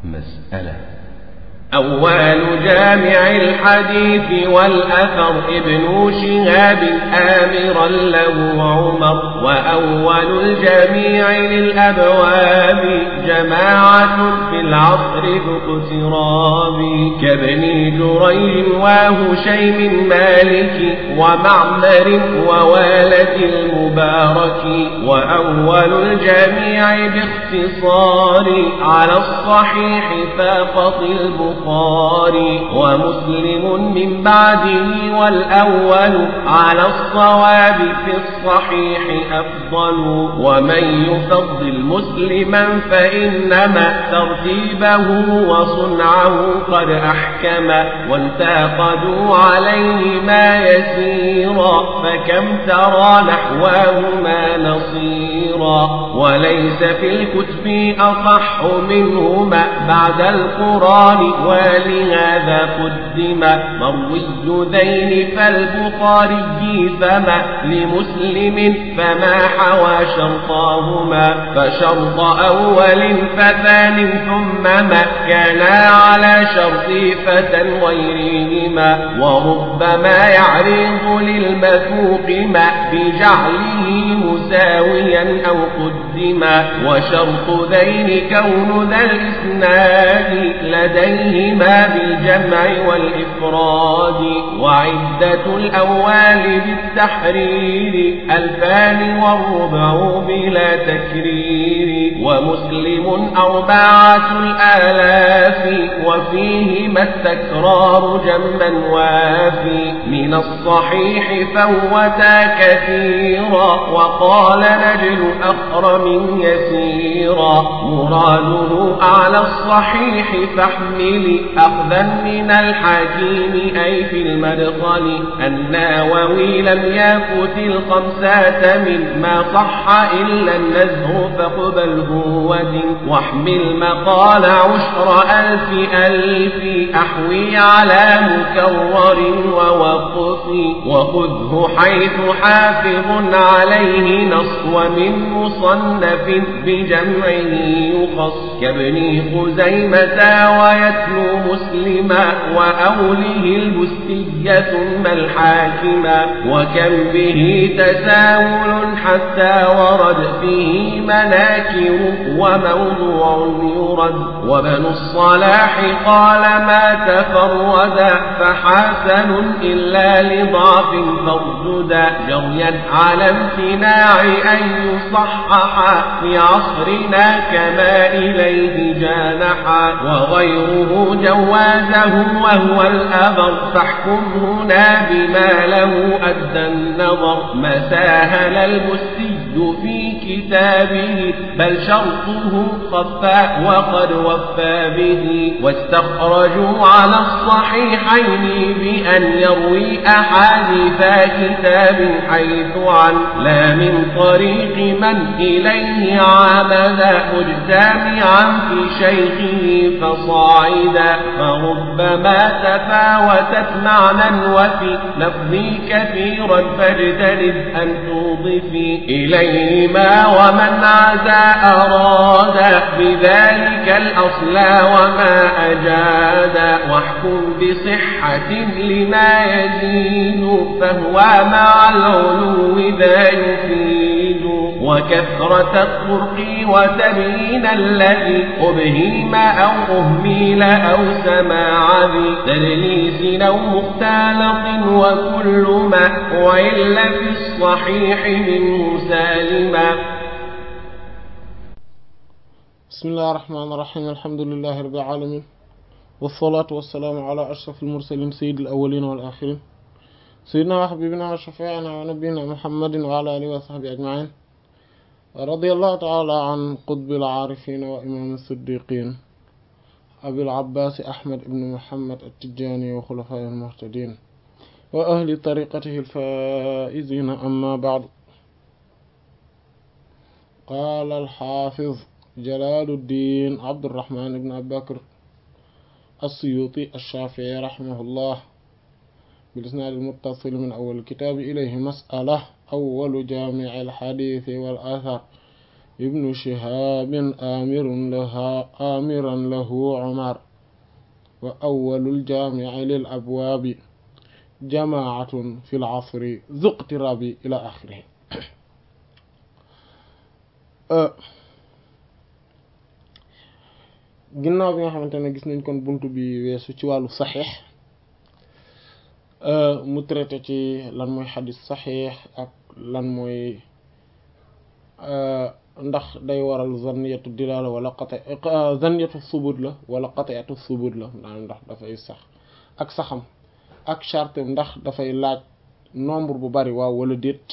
مسألة أول جامع الحديث والأثر ابن شهاب آمرا له عمر وأول الجميع للأبواب جماعة في العصر ذو اقتراب كابن جريج وهشيم مالك ومعمر ووالد المبارك وأول الجميع باختصار على الصحيح فاقط البخاري البخاري ومسلم من بعده والأول على الصواب في الصحيح أفضل ومن يفضل مسلما فإنما ترتيبه وصنعه قد أحكم وانتقدوا عليه ما يسيرا فكم ترى نحواهما نصيرا وليس في الكتب أصح منهما بعد القرآن ولهذا قدم مروي ذين فالبخاري فما لمسلم فما حوى شرطاهما فشرط أول فثان ثم ما كانا على شرط فتى غيرهما وربما يعرض للمثوق ما بجعله مساويا أو قدما وشرط ذين كون ذا الإسناد لديهما بالجمع والإفراد وعدة الأول بالتحرير ألفان والربع بلا تكرير ومسلم أربعة الآلاف وفيهما التكرار جما وافي من الصحيح فوتا كثيرا وقال نجل أخرم يسيرا مراده أعلى الصحيح فاحمل أخذا من الحكيم أي في المدخل الناوي لم يفت الخمسة مما صح إلا النزه فاقبله ودن واحمل مقال عشر ألف ألف أحوي على مكرر ووقف وخذه حيث حافظ عليه نص ومن مصنف بجمعه يخص كابن خزيمة ويتلو مسلما وأوله البستية ثم الحاكما وكم به تساهل حتى ورد فيه مناكر وموضوع يرد وبن الصلاح قال ما تفردا فحسن إلا لضعف فارجدا جريا على امتناع أن يصحح في عصرنا كما إليه جانحا وغيره جوازه وهو الأبر فاحكم هنا بما له أدى النظر ما ساهل المسي في كتابه بل شرطه خفى وقد وفى به واستخرجوا على الصحيحين بأن يروي أحاديث كتاب حيث عن لا من طريق من إليه عمد مجتمعا في شيخه فصاعدا فربما تفاوتت معنى وفي لفظي كثيرا فاجتنب أن توضفي إليهما ومن عزى أراد بذلك الأصل وما أجاد واحكم بصحة لما يزيد فهو مع العلو ذا يفيد وكثرة الطرق وتبيين الذي أبهيم أو أهميل أو سماع ذي تدليس أو مختلط وكل ما وإلا في الصحيح منه سالما بسم الله الرحمن الرحيم الحمد لله رب العالمين والصلاة والسلام على أشرف المرسلين سيد الأولين والآخرين سيدنا وحبيبنا وشفيعنا ونبينا محمد وعلى آله وصحبه أجمعين رضي الله تعالى عن قطب العارفين وإمام الصديقين أبي العباس أحمد بن محمد التجاني وخلفاء المهتدين وأهل طريقته الفائزين أما بعد قال الحافظ جلال الدين عبد الرحمن بن أبي بكر السيوطي الشافعي رحمه الله بالإسناد المتصل من أول الكتاب إليه مسألة أول جامع الحديث والآثار ibnu shihabin amirun laha amiran lahu umar wa awwalul jaami'i lil abwaabi jamaatun fil asri zuqtirabi ila axirihi ginnaaw bi nga xamante ne gis nañ kon bunt bi weesu ci wàllu saxiix mu traité ci lan mooy xadis saxiix ak lan mooy ndax day waral zanniyatu dilaala wala qati zanniyatu subut la wala qati'atu subut la maanaam ndax dafay sax ak saxam ak charte ndax dafay laaj nombre bu bari waaw wala déet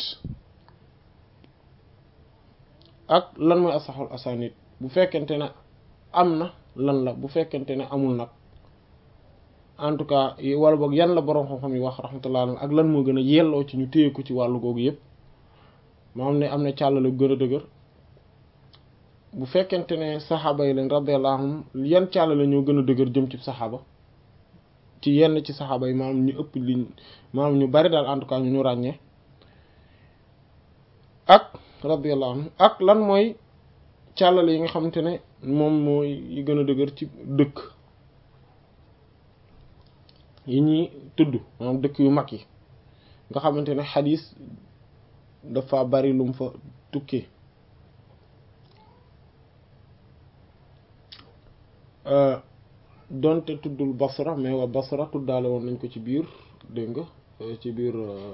ak lan mooy asaxul asanid bu fekkente ne am na lan la bu fekkente ne amul nag en tout cas wala boog yan la boroom xam-xam yi wax rahmatullah alayhi ak lan moo gën a yelloo ci ñu téye ko ci wàllu googu yëpp moo am ne am na càllale gën a dëgër bu fekkente ne saxaaba yi lañ radiyallahu anhum yan càllale ñoo gën a dëgër jëm ci saxaaba ci yenn ci saxaaba yi maanaam ñu ëpp liñ maanaam ñu bari daal en tout cas ñu ñu ràññee ak radiyallahu anhum ak lan mooy càllale yi nga xamante ne moom mooy yi gën a dëgër ci dëkk yi ñuy tudd maanaam dëkk yu mag yi nga xamante ne xadis dafa bari lum fa tukkee donte tuddul basra mais waa basra tuddaale woon nañ ko ci biir dégg nga ci biir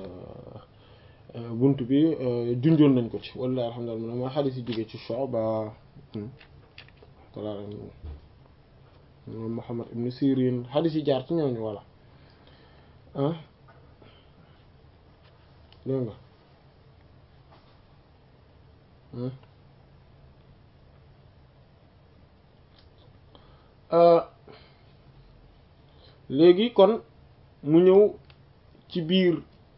bunt bi junjoon nañ ko ci wallahi alhamdulillah mooy xadis yi jógee ci Shu'ba Muhammad ibn Sirin xadis yi jaar ci ñooñu walla ah dégg nga léegi kon mu ñëw ci biir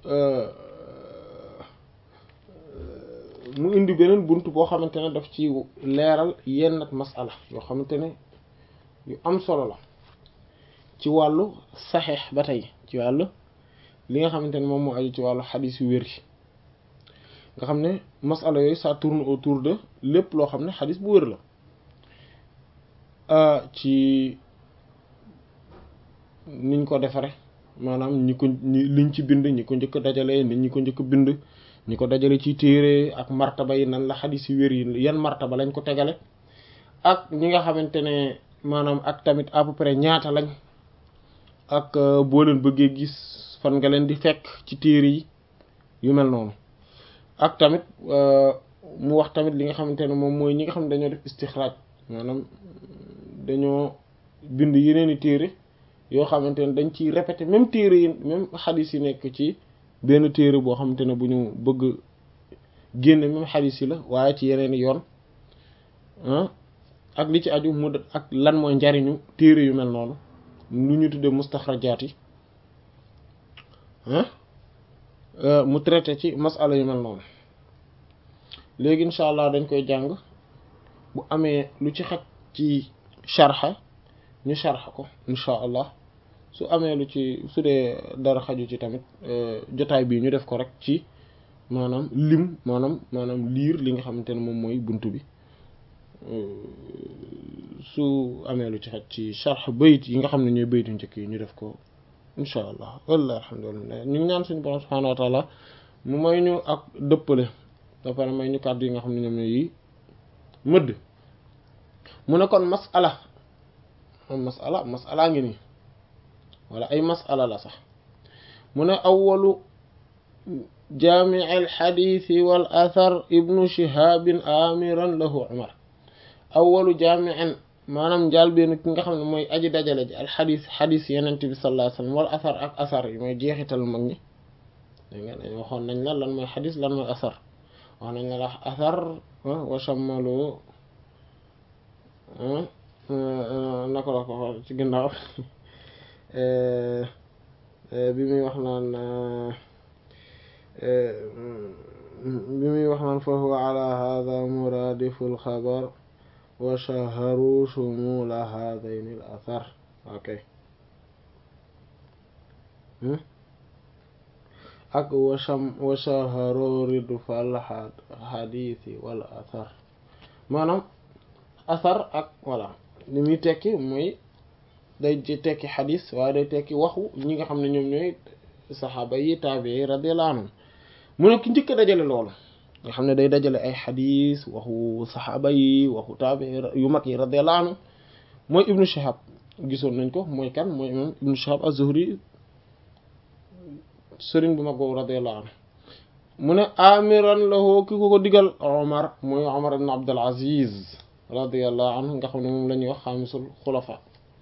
mu indi beneen bunt boo xamante ne daf ci leeral yenn ak masala yoo xamante ne yu am solo la ci wàllu saxeex ba tey ci wàllu li nga xamante ne moom moo aju ci wàllu xadis yu wér yi nga xam ne masala yooyu ça tourne autour de lépp loo xam ne xadis bu wér la ci niñ ko defare maanaam ñi ko ñi liñ ci bind ñi ko njëkk dajale nit ñi ko njëkk bind ñi ko dajale ci téere ak martaba yi nan la xadis yu wér yi yan martaba lañ ko tegale ak ñi nga xamante ne maanaam ak tamit à peu près ñaata lañ ak boo leen bëggee gis fan nga leen di fekk ci téere yi yu mel noonu ak tamit mu wax tamit li nga xamante ne moom mooy ñi nga xam ne dañoo def istixraaj maanaam dañoo bind yeneen i téere yoo xamante ne dañ ciy répété même téere yi même xadis yi nekk ci benn téere boo xamante ne bu ñu bëgg génne même xadis yi la waaye ci yeneen i yoon ak li ci aju mu ak lan mooy njariñu téere yu mel noonu lu ñu tuddee mustaxrajaat yi mu traité ci masala yu mel noonu léegi incha allah dañ koy jàng bu amee lu ci xaj ci sharxa ñu sharxa ko incha allah su amee lu ci su dee dara xaju ci tamit jotaay bii ñu def ko rek ci maanaam lim maanaam maanaam liir li nga xamante ne moom mooy buntu bi su amee lu ci xaj ci sharx bayit yi nga xam ne ñooy bayitu njëkk yi ñu def ko incha allah wallahi alhamdulillah ñu ngi ñaan suñu borom subhanahu wa taala mu may ñu ak dëppale ba pare may ñu kàddu yi nga xam ne ñoom ñooy yi mëdd mu ne kon masala masala masala ngi nii wala ay masala la sax mu ne awalu jaamici alxadiisi wal athar ibnu shihabin amiran lahu umar awalu jaamicin maanaam njaal benn ki nga xam ne mooy aji dajale ji alxadis xadis yenent bi sallallahu alayhi wasallam wal athar ak athar yi mooy jeexital mag ñi da nga dañ waxoon nañ la lan mooy xadis lan mooy athar wax nañ la athar wa shammalu naka la ko ci ginnaaw bi muy wax naan bi muy wax naan fa huwa ala hada muradifu alxabar wa shaharu shumula hadayn al athar ok ak wa sham wa shaharu ridfa al hadithi wal athar maanaam asar ak voilà li muy tekki mooy day tekki xadis waaye day tekki waxu ñi nga xam ne ñoom ñooy saxaaba yi taabi yi radiyallahu anhum mu ne ki njëkk a dajale loolu nga xam ne day dajale ay xadis waxu saxaaba yi waxu taabi yu mag yi radiyallahu anhum mooy ibnu shihab gisoon nañ ko mooy kan mooy imam ibnu shihab az-zuhri sëriñ bu mag boobu radiyallahu anhu mu ne amiran lahu ki ko ko digal omar mooy omar ibn abdul aziz radiyallahu anhu nga xam ne moom la ñuy wax xaamisul xulafa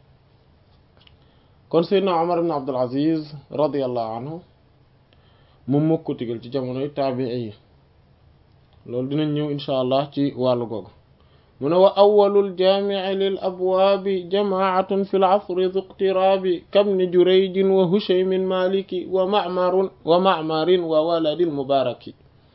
kon seydna omar ibn abdul aziz radiyallahu anhu moom moo ko digal ci jamonoy taabii yi loolu dinañ ñëw insha allah ci wàllu googu mu ne wa awwalul jaamici lil abwaabi jamaacatun fi lcasri du iqtiraabi kabni jurayjin wa hushaymin maliki wa macmarun wa macmarin wa waladil mubaaraki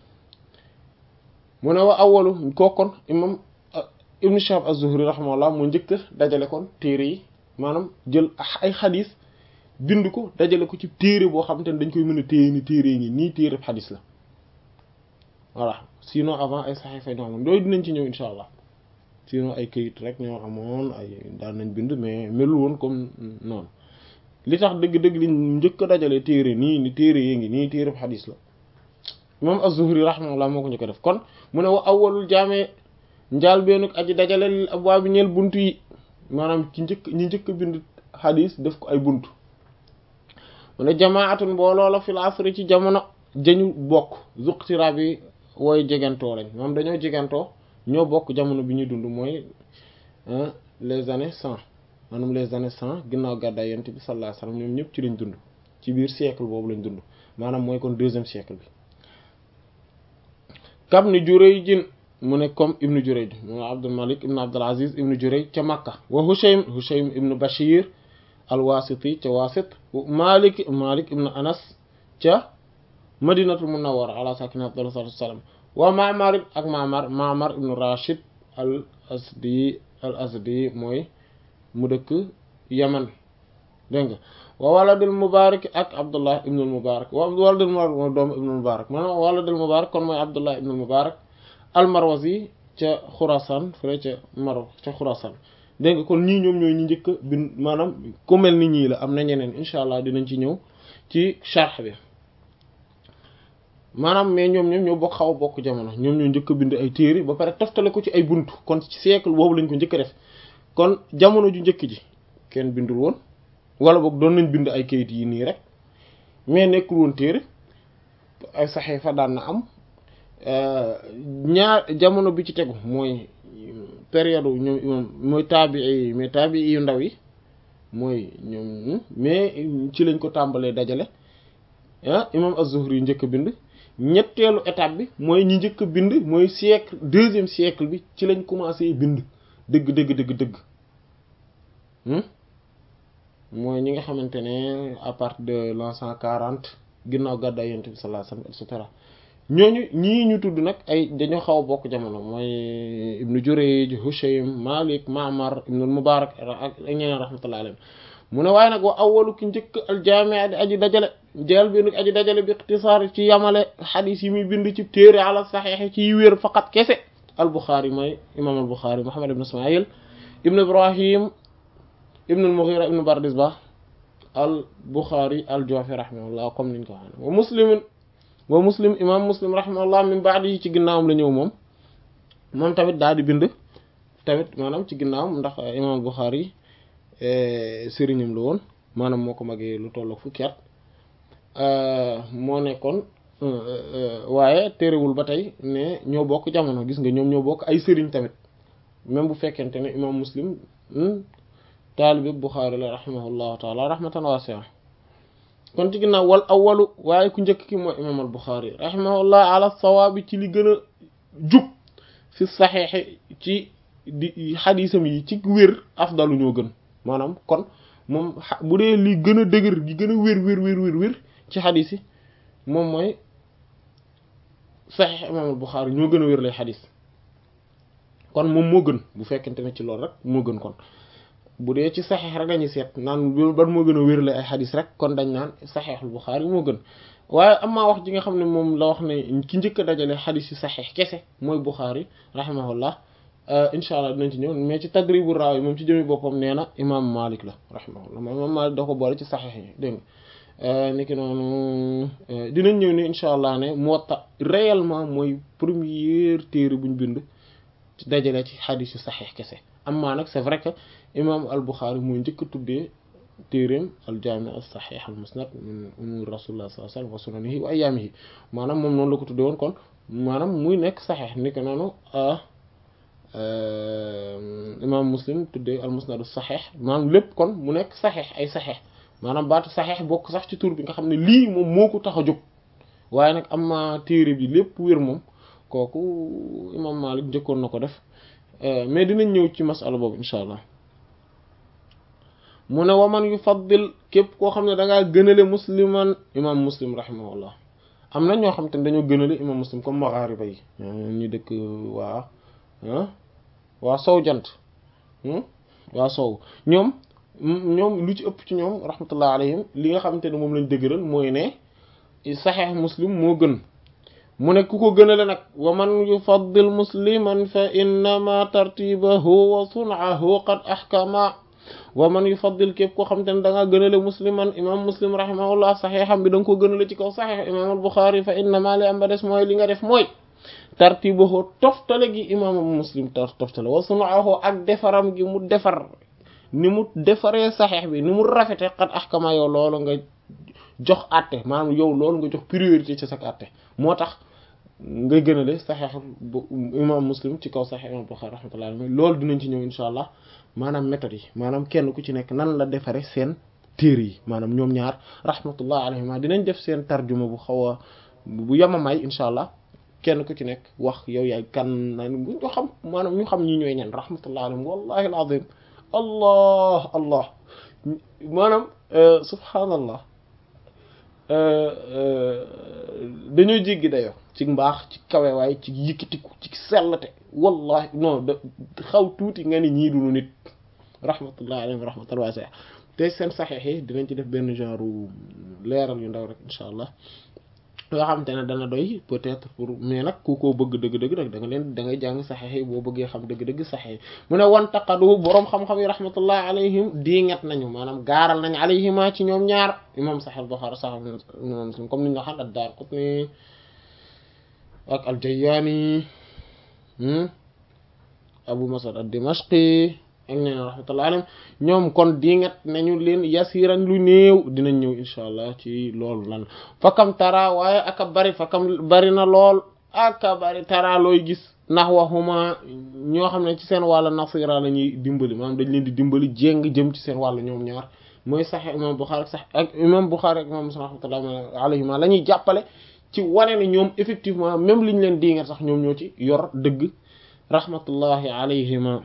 mu ne wa awwalu kookon imam ibnu shihab az-zuhri rahimahullah mu njëkk dajale kon téere yi maanaam jël ay xadis bind ko dajale ko ci téere boo xamante ne dañ koy mën a téye ni téere ngi nii téere xadis la voilà sinon avant ay saxiifa ñoo amoon yooyu dinañ ci ñëw insha allah sinon ay këyit rek ñoo amoon ay daan nañ bind mais melul woon comme noonu li tax dëgg-dëgg li njëkk a dajale téere nii ni téere yi ngi nii téere xadis la moom az-Zuhri rahimahullah moo ko njëkk a def kon mu ne wa awwalul jaame njaal beenuk aji dajale lil abwaab bi ñeel buntu yi maanaam ci njëkk ñi njëkk a bind xadis def ko ay buntu mu ne jamaatun mbooloo la fil asri ci jamono jañu bokk zuqtira bi wooy jegantoo lañ moom dañoo jegantoo ñoo bokk jamono bi ñuy dund mooy les années cent maanaam les années cent ginnaaw gàddaay yonent bi sallallahu alayhi wasallam ñoom ñëpp ci lañ dund ci biir siècle boobu lañ dund maanaam mooy kon deuxième siècle bi kam ni Jurayj mu ne comme ibnu Jurayj mu Abdul Malik ibnu Abdul Aziz ibnu Jurayj ca Makka wa Hushaym Hushaym ibnu Bashir al-Wasiti ca Wasit Malik Malik ibnu Anas ca Madinatul Munawwara ala sakina afdalu salaatu wassalaam wa Ma'mar ak Ma'mar Ma'mar ibnu Rashid al Asdi al Asdi mooy mu dëkk Yaman dégg nga wa waladul Mubarak ak Abdullah ibnu Mubarak wa waladul Mubarak mooy doomu ibnu Mubarak maanaam waladul Mubarak kon mooy Abdullah ibnu Mubarak al-Marwazi ca Khurasan fële ca Maro ca Khurasan dégg nga kon ñii ñoom ñooy ñi njëkk bi maanaam ku mel ni ñii la am na ñeneen incha allah dinañ ci ñëw ci sharh bi maanaam mais ñoom ñoom ñoo bokk xaw a bokk jamono ñoom ñoo njëkk a bind ay téere ba pare toftale ko ci ay buntu kon ci siècle boobu lañ ko njëkk a def kon jamono ju njëkk ji kenn bindul woon wala boog doon nañ bind ay kayit yi nii rek mais nekkul woon téere ay saxiifa daan na am ñaar jamono bi ci tegu mooy période ñoom imam mooy taabii yi mais taabii yu ndaw yi mooy ñoom mais ci lañ ko tàmbalee dajale ah imam az-Zuhri yi njëkk a bind ñetteelu étape bi mooy ñi njëkk a bind mooy siècle deuxième siècle bi ci lañ commencé bind dëgg dëgg dëgg dëgg mooy ñi nga xamante ne à partir de l'an cent quarante ginnaaw gàddaay Yonent bi sallallahu alayhi wasallam et cetera ñooñu ñii ñu tudd nag ay dañoo xaw a bokk jamono mooy ibnu Jurayj Hushaym Malik Ma'mar ibnu Mubarak ak ñeneen rahmatullahi alayhim mu ne waaye nag wa awwalu ki njëkk al jaami' di aji dajale jeel bi nag aji dajale bi ikhtisaar ci yamale xadiis yi muy bind ci téere ala saxiix ci wér faqat kese al Bukhari mooy imam al Bukhari Muhammad ibn Ismaïl ibnu Ibrahim ibnu al Mughira ibnu Bardizbah al Bukhari al Ju'fi rahimahullah comme niñ ko waxee wa Muslim wa Muslim imam Muslim rahimahullah min ba'di yi ci ginnaawam la ñëw moom moom tamit daal di bind tamit maanaam ci ginnaawam ndax imam al Bukhari sëriñam la woon maanaam moo ko magee lu tollook fukki at moo nekkoon waaye terewul ba tey ne ñoo bokk jamono gis nga ñoom ñoo bokk ay sëriñ tamit même bu fekkente ne imam muslim taalibi Buxaari la rahimahullahu taala rahmatan wasi'a kon ci ginnaaw wal awwalu waaye ku njëkk ki mooy imam al Buxaari rahimahullah ala sawaabi ci li gën a jub fi saxiixi ci di xadiisam yi ci wér afdalu ñoo gën maanaam kon moom bu dee li gën a dëgër gi gën a wér wér wér wér wér ci xadis yi moom mooy saxiix imaam al-Buxaari ñoo gën a wér lay xadis kon moom moo gën bu fekkente ne ci loolu rek moo gën kon bu dee ci saxiix rek dañuy seet naan ban moo gën a wér lay ay xadis rek kon dañ naan saxiixul Buxaari moo gën waaye amaa wax ji nga xam ne moom la wax ne ki njëkk a dajale xadis yi saxiix kese mooy Buxaari rahimahullah incha allah dinañ ci ñëw mais ci tadribu raawi moom ci jëmi boppam nee na imam Malik la rahimahullah imam Malik da ko boole ci saxiix yi dégg nga niki noonu dinañ ñëw ni incha allah ne Muwatta réellement mooy première téere buñ bind ci dajale ci xadiis yu saxiix kese amma nag c'est vrai que imam al-Bukhari mooy njëkk a tuddee téereem al-Jaami' as-Sahih al-Musnad min umuur rasulullah sallallahu alayhi wa sallam wa sunanihi wa ayyaamihi maanaam moom noonu la ko tuddee woon kon maanaam muy nekk saxiix niki noonu imam Muslim tuddee al-Musnad as-Sahih maanaam lépp kon mu nekk saxiix ay saxiix maanaam baatu saxiix bokk sax ci tur bi nga xam ne lii moom moo ko tax a jóg waaye nag am na téere bi lépp wér moom kooku imam Malik njëkkoon na ko def mais dinañ ñëw ci masala boobu incha allah mu ne waman yu faddil képp koo xam ne da ngaa gënale musliman imam muslim rahimahullah am na ñoo xam te ne dañoo gënale imam muslim comme maghariba yi ñu dëkk waa waa sow jant waa sow ñoom ñoom lu ci ëpp ci ñoom rahmatullah alayhim li nga xamante ne moom lañ dëgëral mooy ne saxeex muslim moo gën mu ne ku ko gënale nag wa man yufaddil musliman fa innama tartibahu wa sun'ahu qad ahkama wa man yufaddil képp koo xamante ne da ngaa gënale musliman imam muslim rahimahullah saxeexam bi da nga ko gënale ci kaw saxeex imam al buxaari fa innama li am ba des mooy li nga def mooy tartibahu toftale gi imam muslim tar toftale wa sun'ahu ak defaram gi mu defar ni mu defaree saxeex bi ni mu rafete qad ahkama yow loolu nga jox àtte maanaam yow loolu nga jox priorité ci sak àtte moo tax nga gënale saxeex bu imam muslim ci kaw saxeex imam Bukhari rahmatullahi alayhi loolu dinañ ci ñëw insha allah maanaam méthode yi maanaam kenn ku ci nekk nan la defare seen téere yi maanaam ñoom ñaar rahmatullahi alayhima dinañ def seen tarjuma bu xaw a bu yamamay insha allah kenn ku ci nekk wax yow yaay kan nan bu ñu xam maanaam ñu xam ñi ñooy ñan rahmatullahi alayhim wallahi alazim allah allah maanaam subhanallah dañoo jéggi dayoo ci mbaax ci kawe waaye ci yëkkatiku ci sellate wallahi non da xaw tuuti nga ni ñii dunu nit rahmatullah alayhim rahmatal wasi'a te seen saxeex yi dinañ ci def benn genre leeral yu ndaw rek insha allah yoo xamante ne dana doy peut-être pour mais nag ku ko bëgg dëgg-dëgg nag da nga leen da ngay jàng saxeex yi boo bëggee xam dëgg-dëgg saxeex yi mu ne wan taqadu boroom xam-xam yi rahmatullah alayhim diingat nañu maanaam gaaral nañ alayhima ci ñoom ñaar imam Sahih Bukhari sax imam Muslim comme ni ñu waxal ad-Daraqutni ak al-Jayyani Abu Mas'ud ad-Dimashqi ak ñeneen rahmatullah alayhim ñoom kon diingat nañu leen yasiran lu néew dinañ ñëw insha allah ci loolu lan fakam tara waaye aka bari fakam bari na lool aka bari tara looy gis ndax waxuma ñoo xam ne ci seen wàllu nasira la ñuy dimbali maanaam dañ leen di dimbali jéng jëm ci seen wàllu ñoom ñaar mooy sax imam Bukhari sax ak imam Bukhari ak imam Muslim rahmatullah alayhima la ñuy jàppale ci wane ne ñoom effectivement même liñ leen diingat sax ñoom ñoo ci yor dëgg rahmatullahi alayhima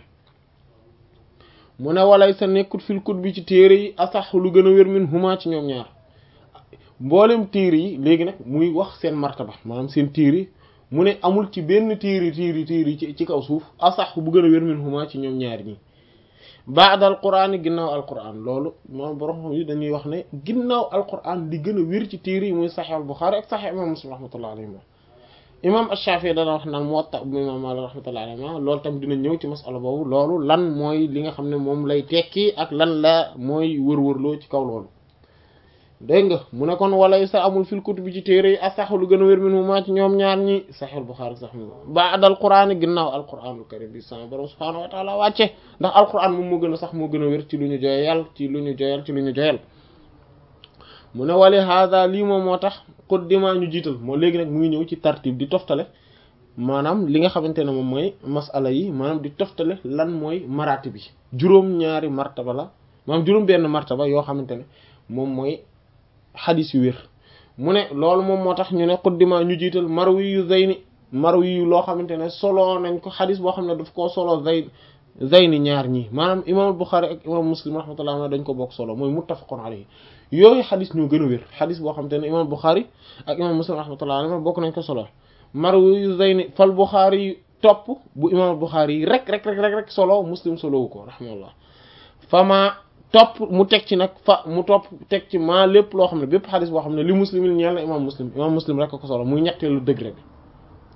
mu ne walay sa nekkut fil kut bi ci téere yi asax lu gën a wér min huma ci ñoom ñaar mboolem téere yi léegi nag muy wax seen martaba maanaam seen téere mu ne amul ci benn téere téere téere ci ci kaw suuf asax bu gën a wér min huma ci ñoom ñaar ñi baada alquran yi ginnaaw alquran loolu moom borom yi dañuy wax ne ginnaaw alquran di gën a wér ci téere yi muy saxih al Bukhari ak saxih imam Muslim rahmatullah alayhi imam Ash-Shafi'i dana wax naan Muwatta bu imam Maalik rahmatullahi alayhi loolu tam dina ñëw ci masala boobu loolu lan mooy li nga xam ne moom lay tekki ak lan la mooy wër-wërloo ci kaw loolu dégg nga mu ne kon walay sa amul fil kutubi ci téere yi asaxu lu gën a wér min huma ci ñoom ñaar ñi Sahih Bukhari sax mi ba'da al-Qur'an ginnaaw al-Qur'anul karim bi sama borom subhaanahu wa ta'ala wàcce ndax al-Qur'an moom moo gën a sax moo gën a wér ci lu ñu joyal ci lu ñu joyal ci lu ñu joyal mu ne wali hada lii moom moo tax quddima ñu jiital moo léegi nag mu ngi ñëw ci tartib di toftale maanaam li nga xamante ne moom mooy masala yi maanaam di toftale lan mooy maraati bi juróom-ñaari martaba la maanaam juróom benn martaba yoo xamante ne moom mooy xadis yu wér mu ne loolu moom moo tax ñu ne quddima ñu jiital marwi yu zayni marwi yu loo xamante ne solo nañ ko xadis boo xam ne daf koo solo zay zayni ñaar ñi maanaam imam Bukhari ak imam Muslim rahmatullah dañ ko bokk solo mooy muttafaqun alayhi yooyu xadis ñoo gën a wér xadis boo xamante ne imam Bukhari ak imam Muslim rahmatullah alayhi bokk nañ ko solo marwi yu zayni fal Bukhari yi topp bu imam Bukhari yi rek rek rek rek rek solo Muslim solowu ko rahmatullah fama topp mu teg ci nag fa mu topp teg ci maa lépp loo xam ne bépp xadis boo xam ne li muslim yi ñeel na imam muslim imam muslim rek ko solo muy ñetteelu degré bi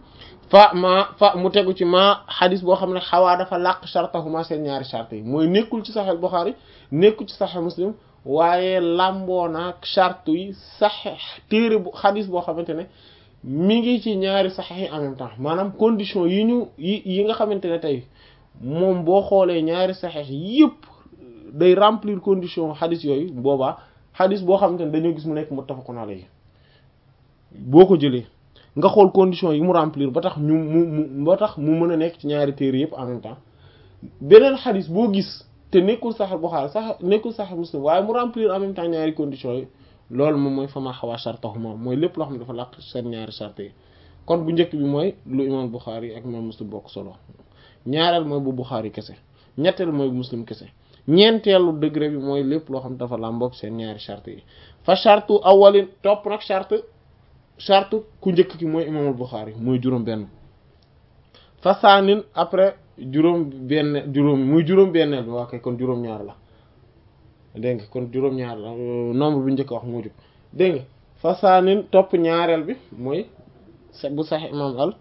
fa ma fa mu tegu ci ma xadis boo xam ne xawaa dafa làq shartahuma seen ñaari charte yi mooy nekkul ci saxel Buxaari nekkul ci saxel Muslim waaye làmboo naag charte yi saxe téere bu xadis boo xamante ne mi ngi ci ñaari saxex yi en même temps maanaam condition yi ñu yi yi nga xamante ne tey moom boo xoolee ñaari saxex yëpp day remplir condition xadis yooyu boobaa xadis boo xamante ne dañoo gis mu nekk muttafaqun alayhi boo ko jëlee nga xool condition yi mu remplir ba tax ñu mu mu ba tax mu mën a nekk ci ñaari téere yëpp en même temps beneen xadis boo gis te nekkul Sahih Bukhari sax nekkul Sahih Muslim waaye mu remplir en même temps ñaari conditions yi loolu moom mooy fama xawaa shartahuma mooy lépp loo xam ne dafa làq seen ñaari charte yi kon bu njëkk bi mooy lu imam Bukhari ak imam Muslim bokk solo ñaareel mooy bu Bukhari kese ñetteel mooy bu Muslim kese ñeenteelu degré bi mooy lépp loo xam ne dafa làmboog seen ñaari charte yi fa charte awalin topp nag charte charte ku njëkk ki mooy imamul Bukhari mooy juróom benn fa saanin après juróom benn juróom muy juróom benneel bi waa kay kon juróom ñaar la dégg nga kon juróom ñaar la nombre bi njëkk wax moo jub dégg nga fa saanin topp ñaareel bi mooy bu sax imam al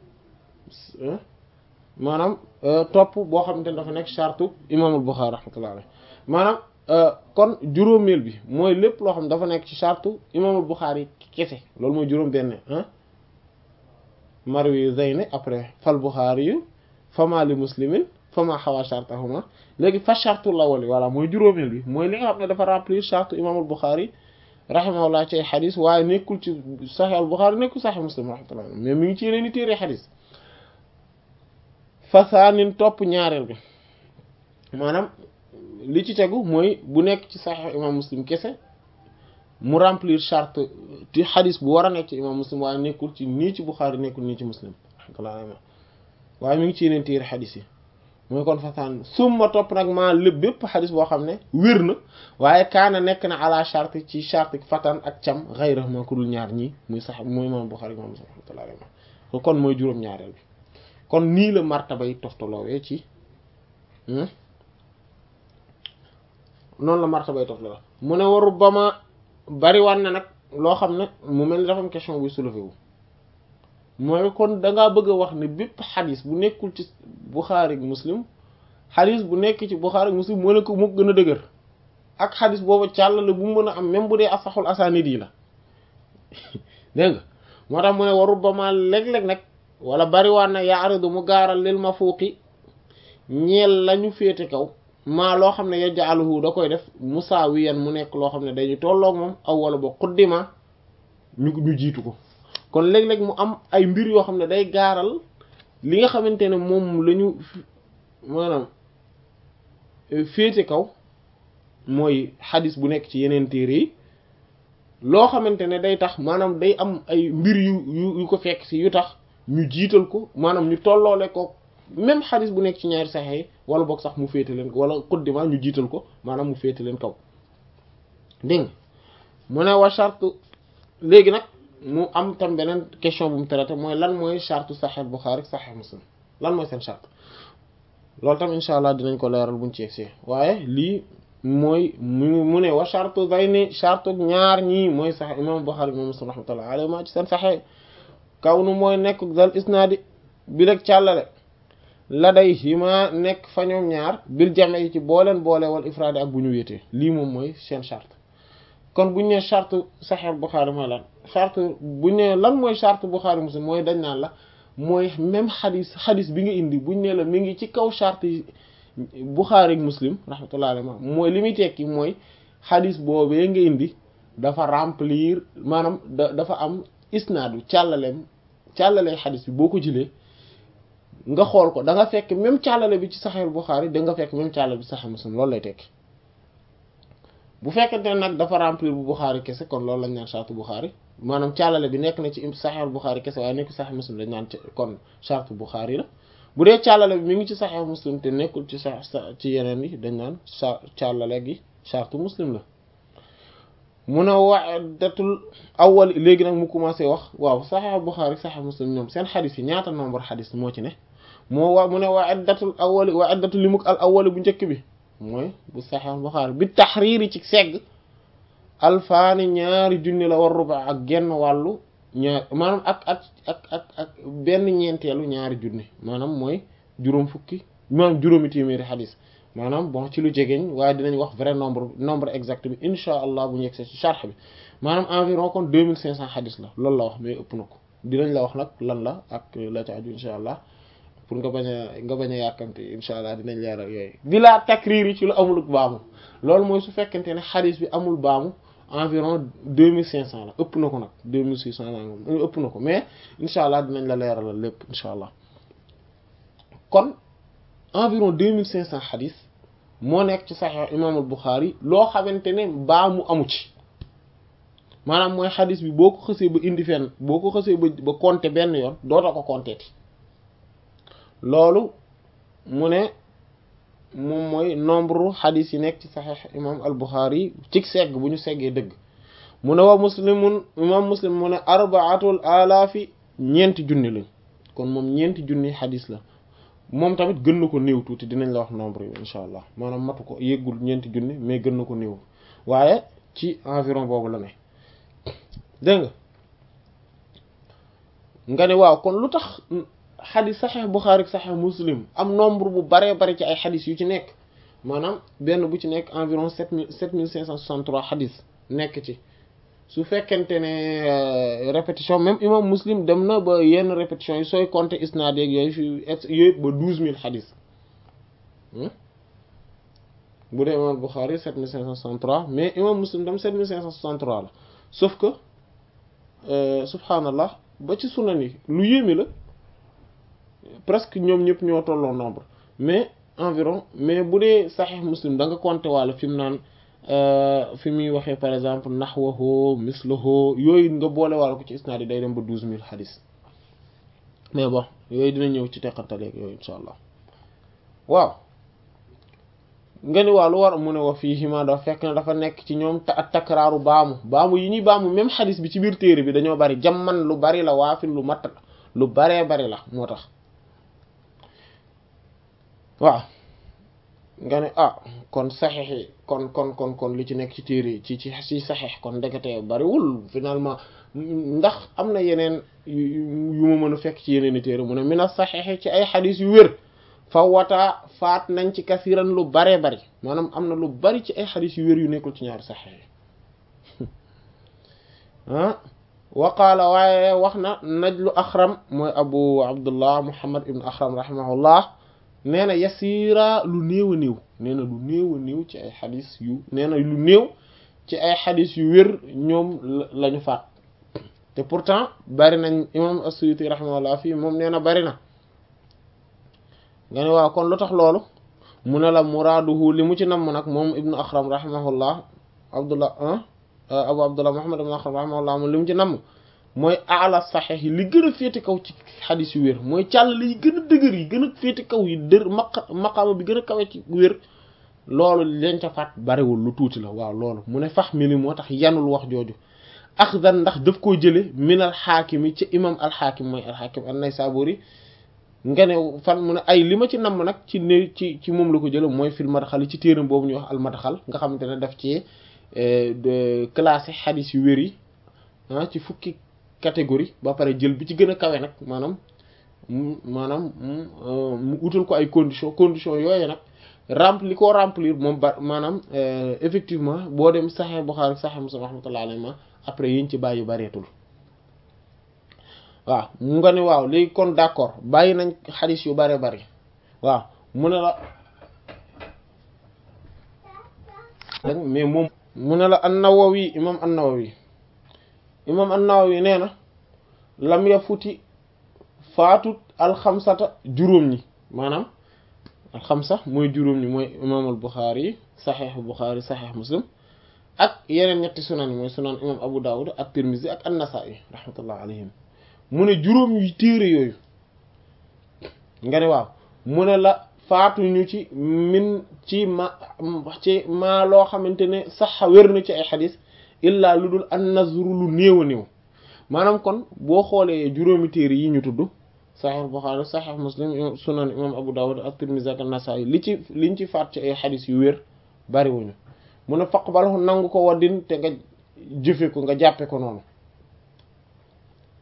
maanaam topp boo xamante ne dafa nekk charte imamul Bukhari rahmatullah alayhi maanaam kon juróomeel bi mooy lépp loo xam ne dafa nekk ci charte imamul Bukhari kese loolu mooy juróom benn ah marwi zeyne après fal Bukhari yu fama li muslimin fama xawa chartahuma léegi fa charte la wali voilà mooy juróomeel bi mooy li nga xam ne dafa remplir charte imamul Bukhari rahimahullah ci ay xadis waaye nekkul ci Sahih al Bukhari nekkul Sahih Muslim rahmatullah mais mi ngi ci yeneen i téere xadis fasaanin topp ñaareel bi maanaam li ci tegu mooy bu nekk ci Sahih imam Muslim kese mu remplir charte ci xadis bu war a nekk ci imam Muslim waaye nekkul ci nii ci Bukhari nekkul nii ci Muslim waaye mi ngi ci yeneen téere xadis yi mooy kon fasaan summa topp nag maa lépp bépp xadis boo xam ne wér na waaye kaana nekk na ala charte ci charte fatan ak cam xayra ma ku dul ñaar ñii muy sax muy imam Bukhari imam Muslim rahmatullah kon mooy juróom-ñaareel bi kon nii la martaba yi toftaloowee ci noonu la martaba yi toftaloo mu ne waru ba ma bari wan na nag loo xam ne mu mel ni dafa am question buy soulevé wu mooy kon dangaa bëgg a wax ne bépp xadis bu nekkul ci Bukhari ak Muslim xadis bu nekk ci Bukhari ak Muslim moo ne ko moo gën a dëgër ak xadis boobu càllale bu mu mën a am même bu dee asaxul asanid yi la dégg nga moo tax mu ne waru ba ma léeg-léeg nag wala bariwaan na yaaridu mu gaaral lil ma fuuqi ñeel lañu féete kaw maa loo xam ne yaj'aluhu da koy def musaawiyan mu nekk loo xam ne dañu tolloog moom aw wala ba xuddima ñu ñu jiitu ko kon léeg-léeg mu am ay mbir yoo xam ne day gaaral li nga xamante ne moom la ñu maanaam féete kaw mooy xadis bu nekk ci yeneen téere yi loo xamante ne day tax maanaam day am ay mbir yu yu yu ko fekk si yu tax ñu jiital ko maanaam ñu tolloole ko même xadis bu nekk ci ñaari saxe yi wala boog sax mu féete leen wala xuddima ñu jiital ko maanaam mu féete leen kaw dégg nga mu ne wa charte léegi nag mu am tam beneen question bu mu traité mooy lan mooy charte Sahih Bukhari Sahih Muslim lan mooy seen charte loolu tam incha allah dinañ ko leeral buñ ci yegsee waaye lii mooy mu mu ne wa charte day ni charte ñaar ñii mooy sax imam Bukhari imam Muslim rahmatullah alayhi ma ci seen saxee kaw nu mooy nekk dal isnaadi bi rek càllale la day hima nekk fa ñoom ñaar bil jame yi ci booleen boole wal ifraadi ak bu ñu wéetee lii moom mooy seen charte kon buñ ne charte Sahih Bukhari mooy lan charte buñ ne lan mooy charte Bukhari Muslim mooy dañ naan la mooy même xadis xadis bi nga indi buñ ne la mi ngi ci kaw charte yi Bukhari ak Muslim rahmatullah alayhi mooy li muy tekki mooy xadis boobee nga indi dafa remplir maanaam da dafa am isnaadu càllaleem càllale xadis bi boo ko jëlee nga xool ko da nga fekk même càllale bi ci Sahih Bukhari da nga fekk même càllale bi ci Sahih Muslim loolu lay tekki bu fekkente ne nag dafa remplir bu Bukhari kese kon loolu lañ naan charte Bukhari maanaam càllale bi nekk na ci Sahih Bukhari kese waaye nekk Sahih Muslim dañ naan kon charte Bukhari la bu dee càllale bi mi ngi ci Sahih Muslim te nekkul ci sa ci yeneen yi dañ naan sa càllale gi charte Muslim la mu ne wa'datul awwal léegi nag mu commencé wax waaw Sahih Bukhari Sahih Muslim ñoom seen xadis yi ñaata nombre xadis moo ci ne moo wa mu ne wa'datul awwal wa'datul limuk al awwal bu njëkk bi mooy bu Sahih Bukhari bi taxriiri ci segg alfaani ñaari junni la war ruba ak genn wàllu ñaar maanaam ak ak ak ak ak benn ñeenteelu ñaari junni maanaam mooy juróom fukki maanaam juróomi téeméeri xadis maanaam bon ci lu jegeñ waaye dinañ wax vrai nombre nombre exact bi insha allah bu ñu yegsee ci charx bi maanaam environ kon deux mille cinq cent xadis la loolu la wax mais ëpp na ko dinañ la wax nag lan la ak la ca aju insha allah pour nga bañ a nga bañ a yàkkamte insha allah dinañ leeral yooyu bi laa takriir yi ci lu amul baamu loolu mooy su fekkente ne xadis bi amul baamu environ deux mille cinq cent la ëpp na ko nag deux mille six cent la ëpp na ko mais insha allah dinañ la leeralal lépp insha allah kon environ deux mille cinq cent xadis moo nekk ci saxiix imaamul Buxaari loo xamante ne baamu amu ci maanaam mooy xadis bi boo ko xësee ba indi fenn boo ko xësee ba ba compter benn yoon dootoo ko compter ti loolu mu ne moom mooy nombre xadis yi nekk ci saxiix imaam al Buxaari ci segg bu ñu seggee dëgg mu ne wa muslimun imaam muslim mu ne arbaatul alaafi ñeenti junni lañ kon moom ñeenti junni xadis la moom tamit gën na ko néew tuuti dinañ la wax nombre yi insha allah maanaam matu ko yëggul ñeenti junni mais gën na ko néew waaye ci environ boobu la ne dégg nga nga ne waaw kon lu tax xadis saxeex Buxaari ak saxeex Muslim am nombre bu baree bari ci ay xadis yu ci nekk maanaam benn bu ci nekk environ sept mille sept mille cinq cent soixante-trois xadis nekk ci su fekkente ne répétition même imam Muslim dem na ba yenn répétition yi sooy compter isnaad yeeg yooyu fi yooyu ba douze mille xadis bu dee imam Buxaari sept mille cinq cent soixante-trois mais imam Muslim tam sept mille cinq cent soixante-trois la sauf que subhanallah ba ci sunan yi lu yéeme la presque ñoom ñëpp ñoo tolloo nombre mais environ mais bu dee saxiix muslim da nga compter wàlla fi mu naan fi muy waxee par exemple naxwahu mislahu yooyu nga boole wàlla ko ci isnaad yi day dem ba douze mille xadis mais bon yooyu dina ñëw ci teqantaleeg yooyu insha allah waaw nga ni waa lu war mu ne wa fii hima dafa fekk na dafa nekk ci ñoom ak takraaru baamu baamu yi ñuy baamu même xadis bi ci biir téere bi dañoo bari jamman lu bari la waafin lu matt lu baree bari la moo tax waaw nga ne ah kon saxeex yi kon kon kon kon li ci nekk ci téere ci ci ci saxeex kon ndekete bariwul finalement ndax am na yeneen yu ma mën a fekk ci yeneen i téere mu ne mina saxeex ci ay xadis yu wér fa wataa faat nañ ci kasiran lu baree bari maanaam am na lu bari ci ay xadis yu wér yu nekkul ci ñaari saxeex ah waqaala waaye wax na najlu axram mooy abu abdullah muhammad ibn axram rahimahullah nee na yasiira lu néew a néew nee na lu néew a néew ci ay xadis yu nee na lu néew ci ay xadis yu wér ñoom la ñu faat te pourtant bari nañ imam as-Suyuti rahimahullah fii moom nee na bari na nga ne waaw kon lu tax loolu mu ne la muraaduhu li mu ci namm nag moom ibnu axram rahimahullah abdullah abu abdullah muhammad ibn axram rahimahullah moom li mu ci namm mooy ala saxeex yi li gën a féete kaw ci xadis yu wér mooy càll yi gën a dëgër yi gën a féete kaw yi dër maq maqaama bi gën a kawe ci wér loolu leen ca faat bariwul lu tuuti la waaw loolu mu ne fax mi ni moo tax yanul wax jooju axdan ndax daf koo jële min al xaakimi ci imam al xaakim mooy al xaakim an-Naysaburi nga ne fan mu ne ay li ma ci namm nag ci ne ci ci moom la ko jële mooy fil madxal yi ci téeram boobu ñuy wax al madxal nga xamante ne daf ci classé xadis yu wér yi ah ci fukki catégorie ba pare jël bi ci gën a kawe nag maanaam maanaam mu utal ko ay conditions conditions yooyu nag rempli ko remplir moom ba maanaam effectivement boo dem Sahih Bukhari Sahih Muslim rahmatullahi alayhi ma après yiñ ci bàyyi bareetul waaw mu nga ne waaw léegi kon d'accord bàyyi nañ xadis yu bare bari waaw mu ne la mais moom mu ne la an-Nawawi imam an-Nawawi imam an-Nawawi nee na lam ya futi faatut alxamsata juróom ñi maanaam alxamsa mooy juróom ñi mooy imam al-Bukhari yi saxeex Bukhari saxeex Muslim ak yeneen ñetti sunan yi mooy sunan imam Abu Dawud ak Tirmizi ak an-Nasa'i rahmatullah alayhim mu ne juróom yu téere yooyu nga ne waaw mu ne la faatuñu ci min ci ma ci maa loo xamante ne sax wér na ci ay xadis illaa lu dul an nazru lu néew a néew maanaam kon boo xoolee juróomi téere yi ñu tudd saxiix Buxaari saxiix Muslim sunan imam Abu Dawud ak Tirmidhi ak Nasaa'i li ci liñ ci faat ci ay xadis yu wér bariwuñu mu ne faqbalahu nangu ko waddin te nga jëfe ko nga jàppe ko noonu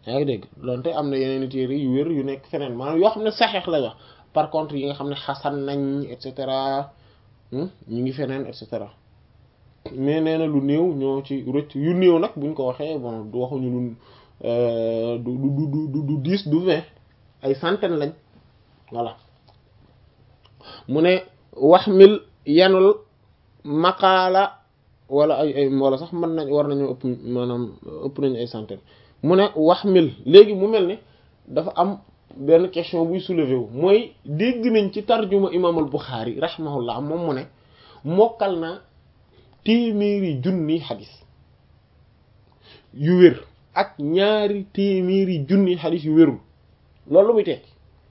yaa ngi dégg donte am na yeneen téere yu wér yu nekk feneen maanaam yoo xam ne saxeex la wax par contre yi nga xam ne xasan nañ et cetera ñu ngi feneen et cetera mais nee na lu néew ñoo ci rëcc yu néew nag buñ ko waxee bon du waxuñu lu du du du du dix du vingt ay centaine lañ voilà mu ne wax mil yanul maqaala wala ay ay wala sax mën nañ war nañu ëpp maanaam ëpp nañu ay centaine mu ne wax mil léegi mu mel ni dafa am benn question buy soulever wu mooy dégg nañ ci tarjuma imam al Bukhari rahimahullah moom mu ne mokkal na téeméeri junni xadis yu wér ak ñaari téeméeri junni xadis yu wérul loolu lu muy tekki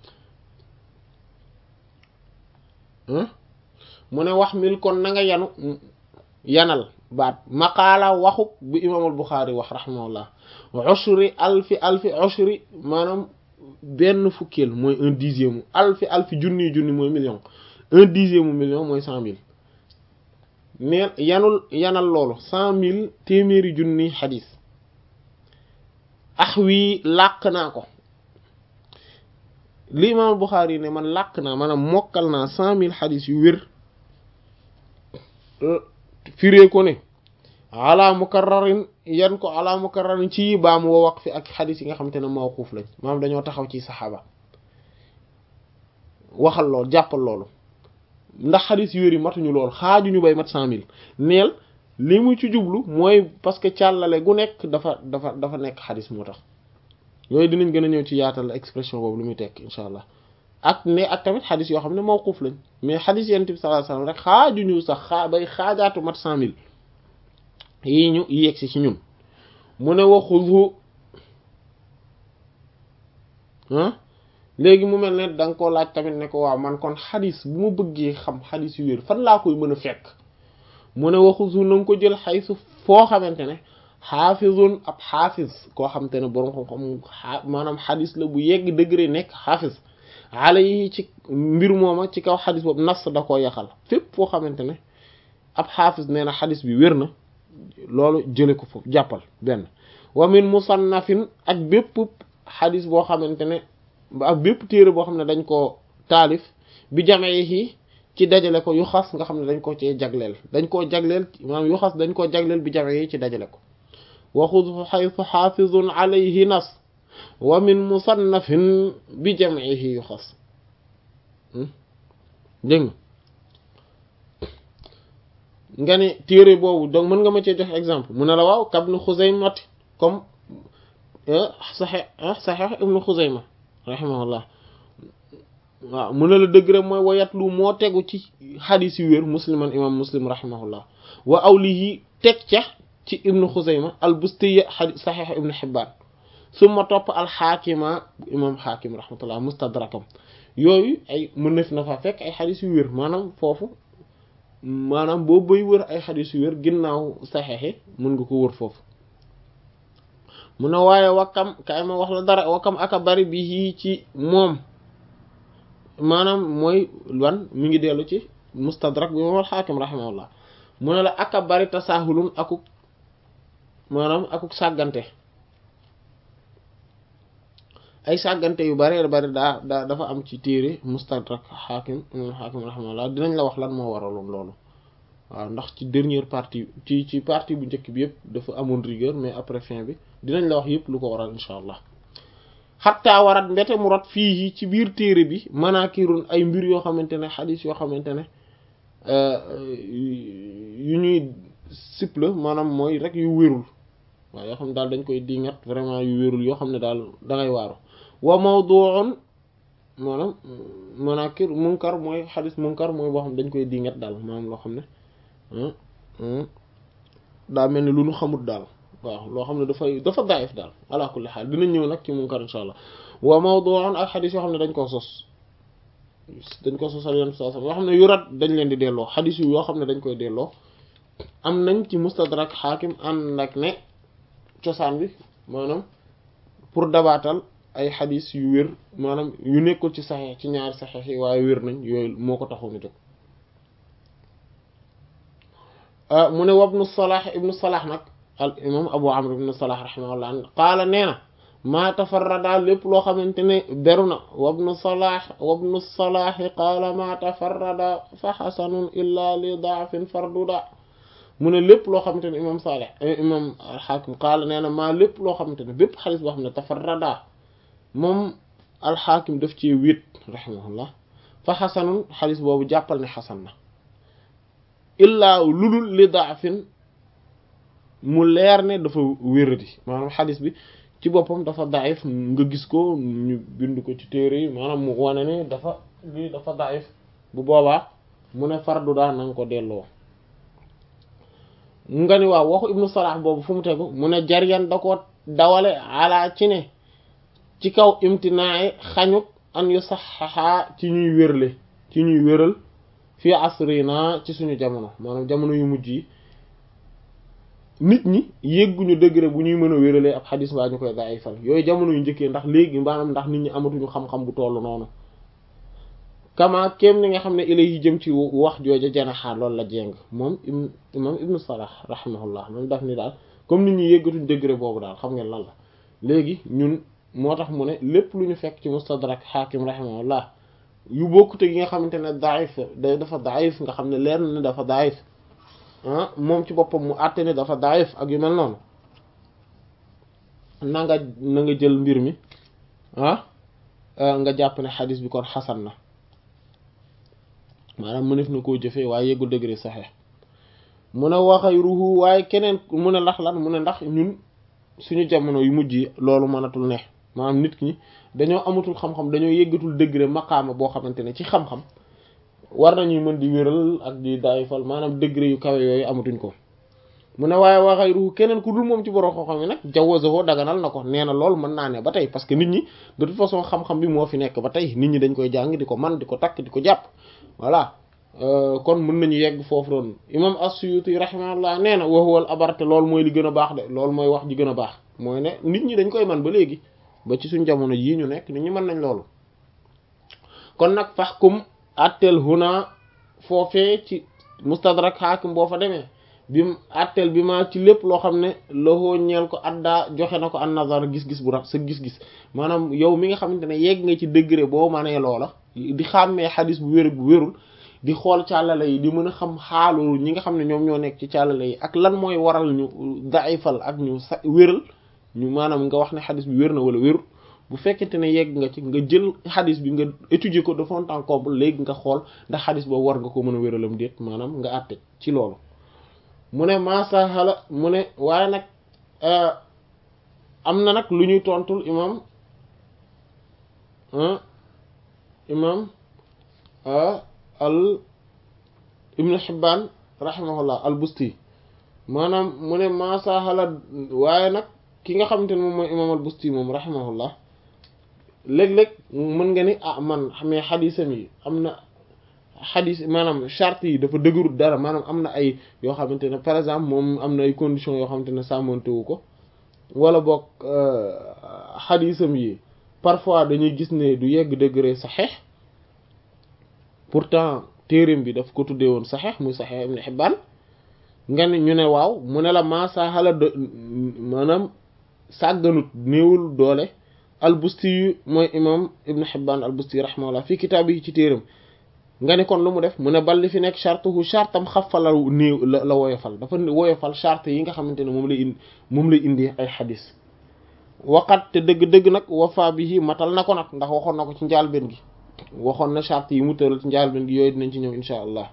mu ne wax mil kon na nga yanu yanal baat maqaala waxuk bu imaamul Buxaari wax rahimahullah ushri alfi alfi ushri maanaam benn fukkeel mooy un dixième mu alfi alfi junni junni mooy million un dixième mu million mooy cent mille neen yanul yanal loolu cent mille téeméeri junni xadis ax wii làq naa ko li imaamul Buxaari ne man làq naa maanaam mokkal naa cent mille xadis yu wér firee ko ne ala mukarrarin yan ko ala mukarrarin ci baam wa waqfi ak xadis yi nga xamante ne mawquuf lañ maanaam dañoo taxaw ci saxaaba waxal lool jàppal loolu ndax xadis yu wér yi matuñu lool xaajuñu bay mat cent mille neel li mu ci jublu mooy parce que càllale gu nekk dafa dafa dafa nekk xadis moo tax yooyu dinañ gën a ñëw ci yaatal expression boobu lu muy tekk insha allah ak ne ak tamit xadis yoo xam ne mawquf lañ mais xadis yonent bi sallallahu alayhi wasallam rek xaajuñu sax xaa bay xaajaatu mat cent mille yii ñu yegsi ci ñun mu ne waxudu ah léegi mu mel ne da nga koo laaj tamit ne ko waaw man kon xadis bu ma bëggee xam xadis yu wér fan laa koy mën a fekk mu ne waxudu na nga ko jël xaysu foo xamante ne xaafizun ab xaafiz koo xamante ne borom xam-xam maanaam xadis la bu yegg degré nekk xaafiz xale yi ci mbir mooma ci kaw xadis boobu nas da koo yaxal fépp foo xamante ne ab xaafis nee na xadis bi wér na loolu jële ko foofu jàppal benn wa min musannafin ak bépp xadis boo xamante ne ak bépp téere boo xam ne dañ koo taalif bi jamee yi ci dajale ko yu xas nga xam ne dañ ko cee jagleel dañ koo jagleel maanaam yu xas dañ koo jagleel bi jamee yi ci dajale ko waxudu xaytu xaafizun alayhi nas wa min musannafin bi jam'ihi yuxas dégg nga ne téere boobu donc mën nga ma cee jox exemple mu ne la waaw kabnu Xuzayma comme saxex saxex ibnu Xuzayma rahimahullah waaw mu ne la dëgg rek mooy wayatlu moo tegu ci xadis yu wér musliman imam muslim rahimahullah wa awlihi teg ca ci ibnu Xuzayma al Bustiya xadis saxex ibnu Xibbaan suma topp alxaakima imam xaakim rahmatullah mustadrakam yooyu ay mën na fi na fa fekk ay xadis yu wér maanaam foofu maanaam boo bay wër ay xadis yu wér ginnaaw saxeexi mën nga ko wër foofu mu ne waaye wakkam kay ma wax la dara wakkam aka bari bi yii ci moom maanaam mooy wan mi ngi dellu ci mustadrak bi imam alxaakim rahimahullah mu ne la aka bari tasaahulun akuk maanaam akuk sàggante ay sàggante yu bari bari daa daa dafa am ci téere mustadrak xaakim imam xaakim rahimahullah dinañ la wax lan moo waraloon loolu waaw ndax ci dernière partie ci ci partie bu njëkk bi yëpp dafa amoon rigueur mais après fin bi dinañ la wax yëpp lu ko waral insha allah xattaa warat mbete mu rot fii ci biir téere bi manakirun ay mbir yoo xamante ne xadis yoo xamante ne yu ñuy siple maanaam mooy rek yu wérul waaw yoo xam ne daal dañ koy dingat vraiment yu wérul yoo xam ne daal dangay waaru wa mawdu'un maanaam manakir munkar mooy xadis munkar mooy boo xam ne dañ koy dingat daal maanaam loo xam ne daa mel ni lu nu xamut daal waaw loo xam ne dafay dafa daif daal ala kulli xaal dinañ ñëw nag ci munkar insha allah wa mawdu'un ak xadis yoo xam ne dañ koo sos dañ ko sosal yoon saa yoo xam ne yurat dañ leen di delloo xadis yu yoo xam ne dañ koy delloo am nañ ci mustadrak xaakim ànd ak ne cosaan bi maanaam pour dabaatal ay xadis yu wér maanaam yu nekkul ci saxeex ci ñaari saxeex yi waaye wér nañ yooyu moo ko taxoon a jóg mu ne wabnu Salah ibnu Salah nag al imam Abu Amr ibnu Salah rahimahullah qaala nee na maa tafarrada lépp loo xamante ne beru na wabnu salah wabnu salaahi qaala maa tafarrada fa xasanun illa li daafin farduda mu ne lépp loo xamante ne imam salih imam alxaakim qaala nee na maa lépp loo xamante ne bépp xadis boo xam ne tafarrada moom alxaakim daf ci wét rahimahullah fa xasanun xadis boobu jàppal ne xasan na illaa lulul li daafin mu leer ne dafa wéradi maanaam xadis bi ci boppam dafa daif nga gis ko ñu bind ko ci téere yi maanaam mu wane ne dafa lii dafa daif bu boobaa mu ne fardu daa na nga ko delloo nga ni waaw waxu ibnu salah boobu fu mu tegu mu ne jaryan da ko dawale ala ci ne ci kaw imtinaay xañut an yu saxaxaa ci ñuy wérle ci ñuy wéral fii asrina ci suñu jamono maanaam jamono yu mujj yi nit ñi yégguñu degré bu ñuy mën a wéralee ab xadis mbaa ñu koy daayifal yooyu jamono yu njëkkee ndax léegi maanaam ndax nit ñi amatuñu xam-xam bu tollu noonu kama kéem ni nga xam ne ilay yi jëm ci wax jooja janaxaar loolu la jéng moom imam ibnu salah rahimahullah moom daf ni daal comme nit ñi yéggatuñ degré boobu daal xam ngeen lan la léegi ñun moo tax mu ne lépp lu ñu fekk ci mustadrak xaakim rahimahullah yu bokkute gi nga xamante ne daif day dafa daif nga xam ne leer na ne dafa daif ah moom ci boppam mu àtte ne dafa daif ak yu mel noonu na nga na nga jël mbir mi ah nga jàpp ne xadis bi kon xasan na maanaam mënef na koo jëfee waaye yeggul degré saxee mu ne waxayruhu waaye keneen mu ne ndax lan mu ne ndax ñun suñu jamono yu mujj yi loolu mënatul ne maanaam nit ñi dañoo amatul xam-xam dañoo yeggatul degré maqaama boo xamante ne ci xam-xam war nañuy mën di wéral ak di daayifal maanaam degré yu kawe yooyu amatuñ ko mu ne waaye waxay ruux keneen ku dul moom ci borom xam-xam yi nag jawazahu daganal na ko nee na loolu mën naa ne ba tey parce que nit ñi de toute façon xam-xam bi moo fi nekk ba tey nit ñi dañ koy jàng di ko man di ko takk di ko jàpp voilà kon mën nañu yegg foofu doon imam as-Suyuti rahimahullah nee na wa huwa al-abarte loolu mooy li gën a baax de loolu mooy wax ji gën a baax mooy ne nit ñi dañ koy man ba léegi ba ci suñ jamono yii ñu nekk nit ñi mën nañ loolu kon nag fahkum attel huna foofee ci mustadrak hakim boo fa demee bi mu attel bi ma ci lépp loo xam ne loxoo ñeel ko addaa joxe na ko an nazar gis-gis bu ra sa gis-gis maanaam yow mi nga xamante ne yegg nga ci degré boo manee loola di xàmmee xadis bu wér bu wérul di xool càllale yi di mën a xam xaalu ñi nga xam ne ñoom ñoo nekk ci càllale yi ak lan mooy waral ñu daifal ak ñu sa wéral ñu maanaam nga wax ne xadis bi wér na wala wérul bu fekkente ne yegg nga ci nga jël xadis bi nga étudier ko de fond en comble léegi nga xool ndax xadis boobu war nga ko mën a wéralam déet maanaam nga àtte ci loolu mu ne masahala mu ne waaye nag am na nag lu ñuy tontul imam imam al ibnu Hibbaan rahimahullah al busti maanaam mu ne masahala waaye nag ki nga xamante ne moom mooy imam al busti moom rahimahullah léeg-léeg mën nga ni ah man xamee xadisam yi am na xadis maanaam charte yi dafa dëgërut dara maanaam am na ay yoo xamante ne par exemple moom am na ay conditions yoo xamante ne sàmmantewu ko wala boog xadisam yi parfois dañuy gis ne du yegg degré saxeex pourtant téereem bi daf ko tuddee woon saxeex muy saxeex Ibn Hibbaan nga ne ñu ne waaw mu ne la maasaxala de maanaam sàgganut néewul doole albusti yu mooy imam Ibn Hibbaan albusti rahimahullah fii kitaab yi ci téereem nga ne kon lu mu def mu ne balli fi nekk chartuhu chartam xafala néew la la woyofal dafa woyofal charte yi nga xamante ne moom lay indi moom lay indi ay xadis waqat te dëgg-dëgg nag wafa bihi matal na ko nag ndax waxoon na ko ci njaalbeen gi waxoon na charte yi mu tëral ci njaalbeen gi yooyu dinañ ci ñëw insha allah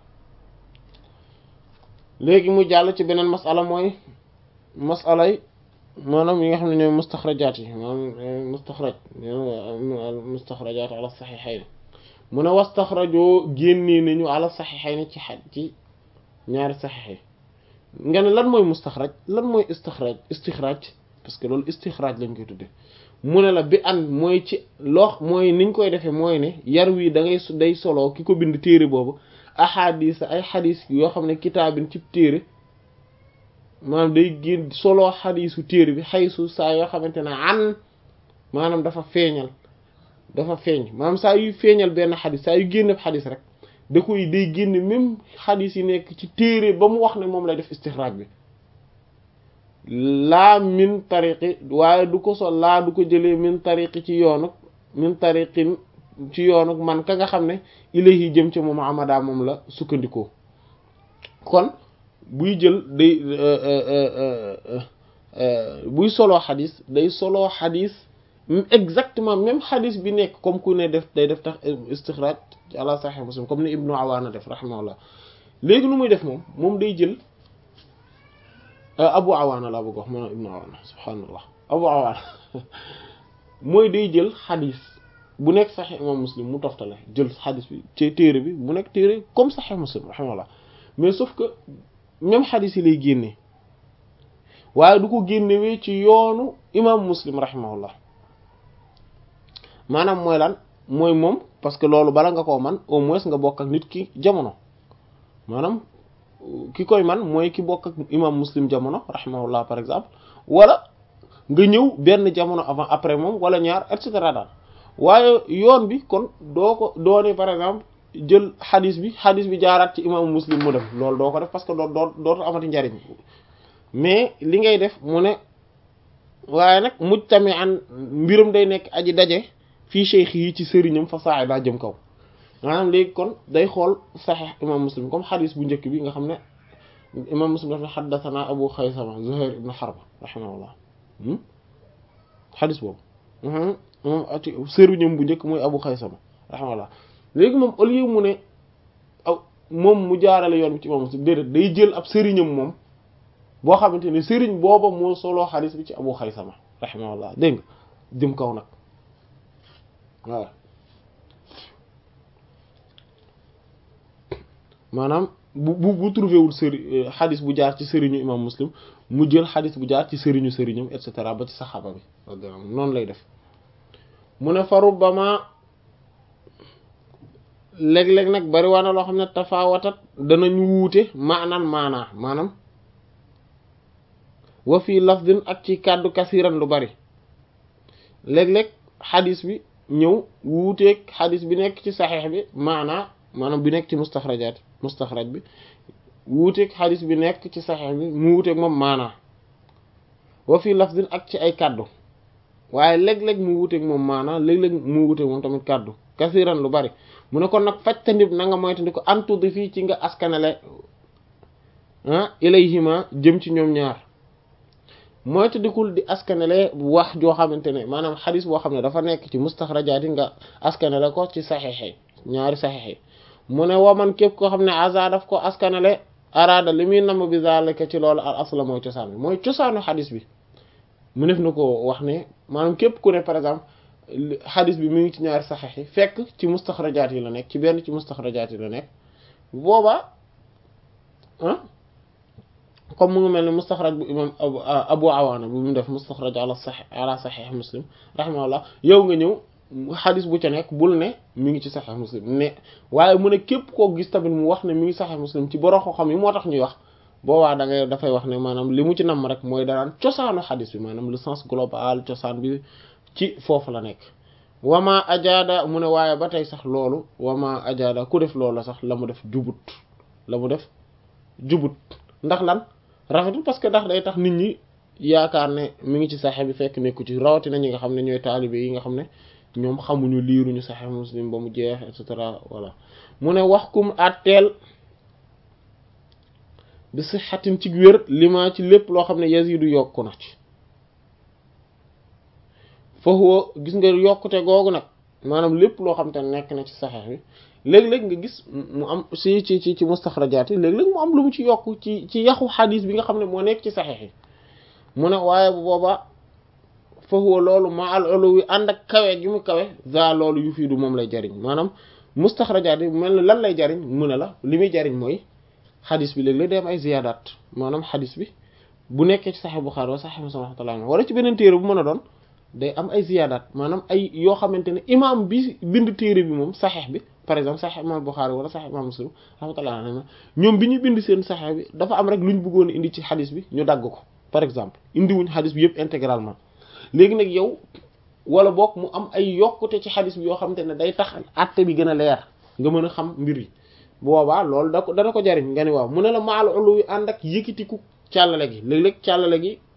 léegi mu jàll ci beneen masala mooy masalay maanaam yi nga xam ne ñooy mustaxrajaat yi maanaam mustaxraj mustaxrajaat ala saxiixayn mu ne wastaxrajoo génnee nañu ala saxiixayn ci xaj ci ñaari saxiix yi nga ne lan mooy mustaxraj lan mooy istixraj istixraj parce que loolu istixraj lañ koy tudde mu ne la bi an mooy ci loo mooy niñ koy defee mooy ne yar wi da ngay day solo ki ko bind téere boobu ahadis ay xadis yoo xam ne kitaabin ci téere maanaam day génn solo xadisu téere bi xaysu saa yoo xamante ne an maanaam dafa feeñal dafa feeñ maanaam saa yu feeñal benn xadis saa yu génne xadis rek da koy day génne même xadis yi nekk ci téere ba mu wax ne moom lay def istixraaj bi laa min tariqi waaye du ko sol laa du ko jëlee min tariqi ci yoonu min tariqin ci yoonu man ka nga xam ne ilayhi jëm ci moom amada moom la sukkandikoo kon buy jël day buy soloo xadis day soloo xadis exactement même xadis bi nekk comme ku ne def day def tax istixraj ala sahih muslim comme ni ibnu awaana def rahimahullah léegi nu muy def moom moom day jël abu awaana laa bëgg wax maanaam ibnu awaana subhaanallah abu awaana mooy day jël xadis bu nekk sahih imam muslim mu toftale jël xadis bi ci téere bi bu nekk téere comme sahih muslim rahimahullah mais sauf que même xadis yi lay génne waaye du ko génnewee ci yoonu imam muslim rahimahullah maanaam mooy lan mooy moom parce que loolu bala nga koo man au moins nga bokk ak nit ki jamono maanaam ki koy man mooy ki bokk ak imam muslim jamono rahimahullah par exemple wala nga ñëw benn jamono avant après moom wala ñaar et cetera daal waaye yoon bi kon doo ko doone par exemple jël xadis bi xadis bi jaaraat ci imam muslim mu dem loolu doo ko def parce que doo doo dootu amati njariñ mais li ngay def mu ne waaye nag muj tamit an mbiram day nekk aji daje fii cheikh yi ci sëriñam fa saay daa jëm kaw maanaam léegi kon day xool saxiix imam muslim comme xadis bu njëkk bi nga xam ne imam muslim daf ne xaddathana abu xaysama zuhair ibn harb rahimahullah xadis boobu moom ati sëriñam bu njëkk mooy abu xaysama rahimahullah léegi moom au lieu mu ne aw moom mu jaarale yoon bi ci imam muslim déedéet day jël ab sëriñam moom boo xamante ne sëriñ booba moo soloo xadis bi ci abu xaysama rahimahullah dégg nga jëm kaw nag waaw maanaam bu bu bu trouvé wul sëri xadis bu jaar ci sëriñu imam muslim mu jël xadis bu jaar ci sëriñu sëriñam et cetera ba ci saxaaba bi noonu lay def mu ne fa rubbama léeg-léeg nag bari waa na loo xam ne tafaawatat danañu wuute maanaan maanaa maanaam wa fii lafdin ak ci kàddu kasiran lu bari léeg-léeg xadis bi ñëw wuuteeg xadis bi nekk ci saxiix bi maanaa maanaam bi nekk ci mustaxrajaat mustaxraj bi wuuteeg xadis bi nekk ci saxiix bi mu wuuteeg moom maanaa wa fii lafdin ak ci ay kàddu waaye léeg-léeg mu wuuteeg moom maanaa léeg-léeg mu wuuteeg moom tamit kàddu kasiran lu bari mu ne kon nag fajtandib na nga moytandi ko antudi fii ci nga askanale ah ilayhima jëm ci ñoom ñaar moytandikul di askanale wax joo xamante ne maanaam xadis boo xam ne dafa nekk ci mustaxrajaat yi nga askanale ko ci saxiix ñaari saxiix mu ne waman képp koo xam ne aza daf ko askanale araada li muy namm bi zalika ci loolu al asla mooy cosaan bi mooy cosaanu xadis bi mu def na ko wax ne maanaam képp ku ne par exemple xadis bi mu ngi ci ñaari saxiix yi fekk ci mustaxrajaat yi la nekk ci benn ci mustaxrajaat yi la nekk boobaa ah comme mu ngi mel ne mustaxraj bu imam abu awaana bu mu def mustaxraj ala saxi ala saxiix muslim rahimahullah yow nga ñëw xadis bu ca nekk bul ne mi ngi ci saxiix muslim ne waaye mu ne képp koo gis tamit mu wax ne mi ngi saxiix muslim ci borom xam yi moo tax ñuy wax boobaa da ngay dafay wax ne maanaam li mu ci namm rek mooy danaan cosaanu xadis bi maanaam le sens global cosaan bi ci foofu la nekk wama ajaada mu ne waaye ba tey sax loolu wama ajaada ku def loolu sax la mu def jubut la mu def jubut ndax lan rafetul parce que ndax day tax nit ñi yaakaar ne mi ngi ci saxe bi fekk nekku ci rawatina ñi nga xam ne ñooy taalibe yi nga xam ne ñoom xamuñu liiruñu saxe muslim ba mu jeex et cetera voilà mu ne wax kum àtteel bi si xatin ci wér lima ci lépp loo xam ne yazidu yokku na ci foofu gis nga yokkute googu nag maanaam lépp loo xam te nekk na ci saxeex bi léeg-léeg nga gis mu am ci ci ci ci mustaxrajaat yi léeg-léeg mu am lu mu ci yokk ci ci yaxu xadis bi nga xam ne moo nekk ci saxeex yi mu ne waaye bu boobaa foofu loolu ma al uluwi ànd ak kawe gi mu kawe za loolu yu fii du moom lay jariñ maanaam mustaxrajaat yi mel ne lan lay jariñ mu ne la li muy jariñ mooy xadis bi léeg-léeg day am ay ziyaadaat maanaam xadis bi bu nekkee ci saxeex Buxaari wala saxeex Muslim rahmatullah wala ci beneen téere bu mën a doon day am ay ziyaadaat maanaam ay yoo xamante ne imaam bi bind téere bi moom saxeex bi par exemple saxeex imaam Buxaari wala saxeex imaam Muslim rahmatullah alayhi ñoom bi ñu bind seen saxeex bi dafa am rek lu ñu bëggoon indi ci xadis bi ñu dagg ko par exemple indiwuñ xadis bi yëpp intégralement léegi nag yow wala boog mu am ay yokkute ci xadis bi yoo xamante ne day tax àtte bi gën a leer nga mën a xam mbir yi boobaa loolu da ko dana ko jariñ nga ni waaw mu ne la maal ulu wi ànd ak yëkkitiku càllale gi léeg-léeg càllale gi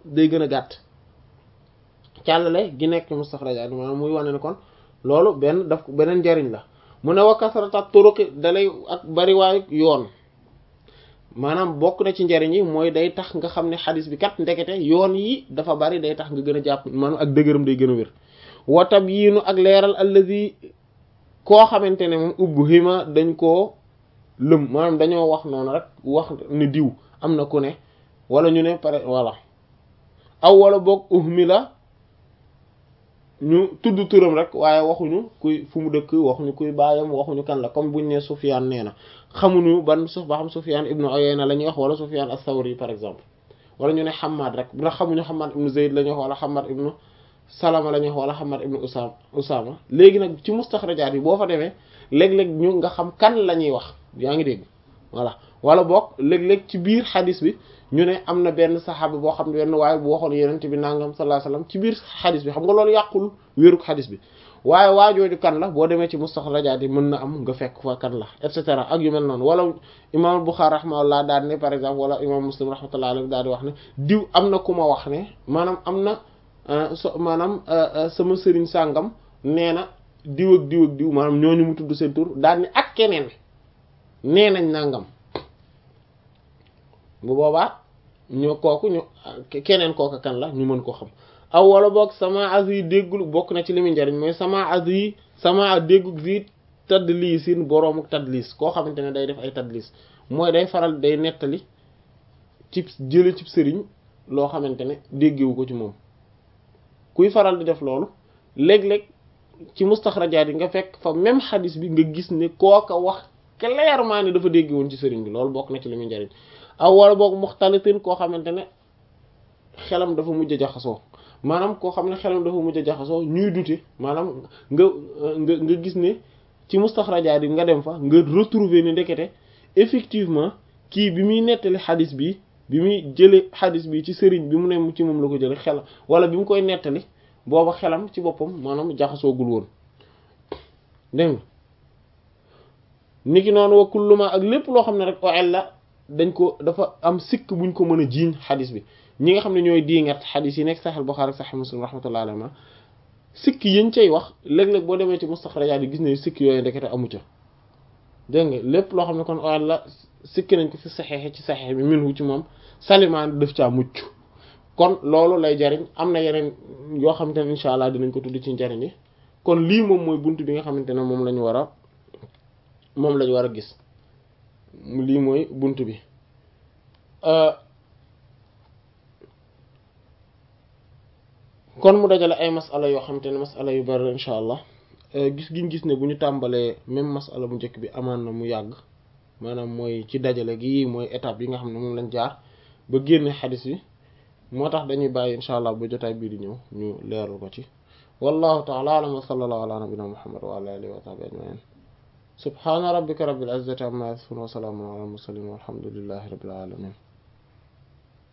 day gën a gàtt càllale gi nekk mustaxrajaat maanaam muy wane ne kon loolu benn daf beneen njariñ la mu ne wa kasrata turuqi dalay ak bariwaayu yoon maanaam bokk na ci njariñ yi mooy day tax nga xam ne xadis bi kat ndekete yoon yi dafa bari day tax nga gën a jàpp maanaam ak dëgëram day gën a wér watab yiinu ak leeral allazi koo xamante ne moom ubbu hima dañ koo lëm maanaam dañoo wax noonu rek wax ne diw am na ku ne wala ñu ne pare voilà aw wala boog uhmi la ñu tudd turam rek waaye waxuñu kuy fu mu dëkk waxuñu kuy baayam waxuñu kan la comme buñ ne Sufyaan nee na xamuñu ban suuf ba xam Sufyaan ibnu Uyayna la ñuy wax wala Sufyaan as-Sawri par exemple wala ñu ne Hammad rek ndax xamuñu Hammad ibnu Zayd la ñuy wax wala Hammad ibnu Salama la ñuy wax wala Hammad ibnu Usaama Usaama léegi nag ci mustaxrajaat yi boo fa demee léeg-léeg ñu nga xam kan la ñuy wax yaa ngi dégg voilà wala boog léeg-léeg ci biir xadis bi ñu ne am na benn saxaaba boo xam ne benn waaye bu waxoon yenent bi nangam sallallahu alayhi wasallam ci biir xadis bi xam nga loolu yàqul wéruk xadis bi waaye waajooju kan la boo demee ci mustaxrajaat yi mën na am nga fekk fa kan la et cetera ak yu mel noonu wala imam Bukhari rahimahullah daal ne par exemple wala imam Muslim rahmatullah alayhi daal di wax ne diw am na ku ma wax ne maanaam am na so maanaam sama sëriñ sàngam nee na diw ak diw ak diw maanaam ñooñu mu tudd seen tur daal ni ak keneen nee nañ nangam bu boobaa ñu kooku ñu keneen kooku kan la ñu mën ko xam aw wala boog sama as yi déggul bokk na ci li muy njariñ mooy sama as yi sama déggug zi tadlisin boroomu tadlis koo xamante ne day def ay tadlis mooy day faral day nettali ci jële ci sëriñ loo xamante ne déggewu ko ci moom kuy faral di def loolu léeg-léeg ci mustaxrajaat yi nga fekk fa même xadis bi nga gis ne kooka wax clairement ne dafa dégg woon ci sëriñ bi loolu bokk na ci li muy njariñ aw wala boog muxtalitin koo xamante ne xelam dafa mujj a jaxasoo maanaam koo xam ne xelam dafa mujj a jaxasoo ñuy dute maanaam nga nga nga gis ne ci mustaxrajaat yi nga dem fa nga retrouver ne ndekete effectivement kii bi muy nettali xadis bi bi muy jële xadis bi ci sëriñ bi mu ne ci moom la ko jële xelam wala bi mu koy nettali booba xelam ci boppam maanaam jaxasoogul woon dégg nga niki noonu wa kulluma ak lépp loo xam ne rek oel la dañ ko dafa am sikk buñ ko mën a jiiñ xadis bi ñi nga xam ne ñooy diingat xadis yi nekk Sahih Bukhari ak Sahih Muslim rahmatullahi alayhi sikk yañ cay wax léeg-léeg boo demee ci mustaxrajaat yi gis ne sikk yooyu ndekete amu ca dégg nga lépp loo xam ne kon oel la sikki nañ ko fi saxeexe ci saxeex bi minhu ci moom salimaan def caa mucc kon loolu lay jariñ am na yeneen yoo xamante ne incha allah dinañ ko tudd ci njariñ yi kon lii moom mooy bunt bi nga xamante ne moom lañu war a moom lañu war a gis lii mooy bunt bi kon mu dajale ay masala yoo xamante ne masala yu bari incha allah gis giñ gis ne bu ñu tàmbalee même masala bu njëkk bi amaan na mu yàgg maanaam mooy ci dajale gi mooy étape yi nga xam ne moom lañ jaar ba génne xadis bi moo tax dañuy bàyyi insha allah ba jotaay bii di ñëw ñu leeral ko ci wallahu ta'ala a'lam wa sallallahu ala nabiyyina muhammad wa ala alihi wa sahbihi ajma'in subhana rabbika rabbil izzati amma yasifun wa salamun ala al mursalin walhamdulillahi rabbil alamin